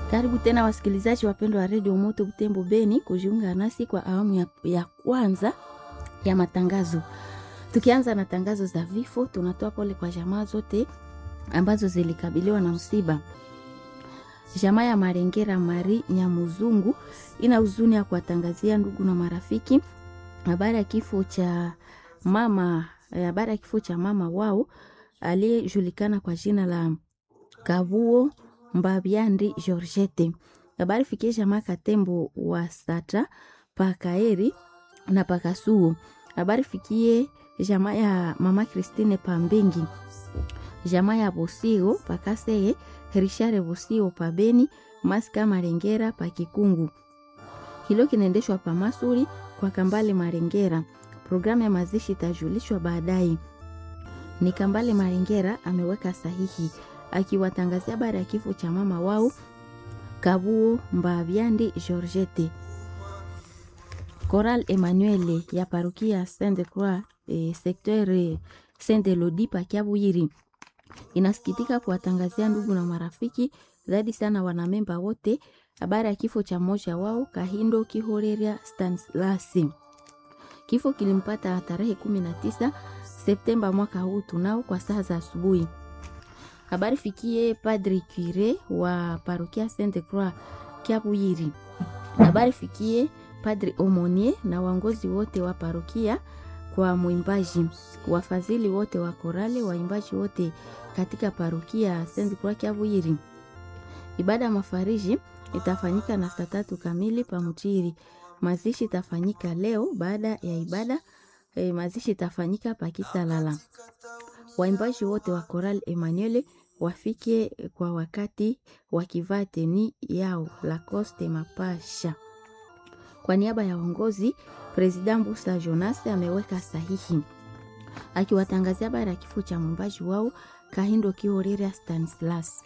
Karibu tena wasikilizaji wapendwa wa redio Moto Butembo Beni kujiunga nasi kwa awamu ya, ya kwanza ya matangazo. Tukianza na tangazo za vifo, tunatoa pole kwa jamaa zote ambazo zilikabiliwa na msiba. Jamaa ya Marengera Mari Nyamuzungu ina huzuni ya kuwatangazia ndugu na marafiki habari ya kifo cha mama, habari ya kifo cha mama wao aliyejulikana kwa jina la Kabuo Mbabyandi Georgette. Habari fikie jamaa Katembo wa Sata Pakaeri na Pakasuo. Habari fikie jamaa ya mama Christine Pambengi, jamaa ya Bosio Pakaseye, Richard Bosio Pabeni, Maska Marengera Pakikungu. Hilo kinaendeshwa pa Masuri kwa Kambale Marengera. Programu ya mazishi itajulishwa baadaye. Ni Kambale Marengera ameweka sahihi akiwatangazia habari ya kifo cha mama wao Kabuo Mbabyandi Georgette. Coral Emmanuel ya parokia Sainte Croix eh, secteur eh, Saint Elodie Pakiabuyiri inasikitika kuwatangazia ndugu na marafiki zaidi sana wanamemba wote habari ya kifo cha mmoja wao Kahindo Kihoreria Stanislas. Kifo kilimpata tarehe 19 Septemba mwaka huu tunao kwa saa za asubuhi. Habari fikie Padre Cure wa parokia Sainte Croix Kiabuyiri. Habari fikie Padre Omonie na waongozi wote wa parokia kwa mwimbaji, wafadhili wote wa korale, waimbaji wote katika parokia Sainte Croix Kiabuyiri. Ibada ya mafariji itafanyika na saa tatu kamili pamutiri. Mazishi itafanyika leo baada ya ibada eh, mazishi itafanyika pakisalala. Waimbaji wote wa Choral Emmanuel wafike kwa wakati wakivaa teni yao Lacoste mapasha. Kwa niaba ya uongozi, President Mbusa Jonas ameweka sahihi akiwatangazia habari ya kifo cha mwimbaji wao Kahindo Kihoreria Stanislas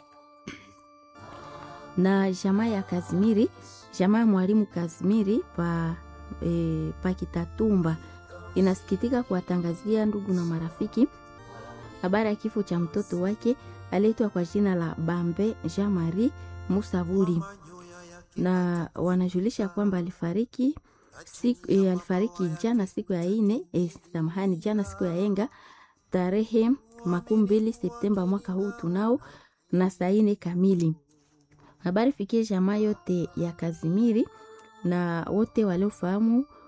na jamaa ya Kazimiri, jamaa ya mwalimu Kazimiri pa, e, pa Kitatumba inasikitika kuwatangazia ndugu na marafiki habari ya kifo cha mtoto wake aliitwa kwa jina la Bambe Jean Marie Musaburi, na wanajulisha kwamba alifariki siku, e, alifariki jana siku ya ine e, samahani, jana siku ya enga tarehe makumi mbili Septemba mwaka huu tunao na saa ine kamili. Habari fikie jamaa yote ya Kazimiri na wote waliofahamu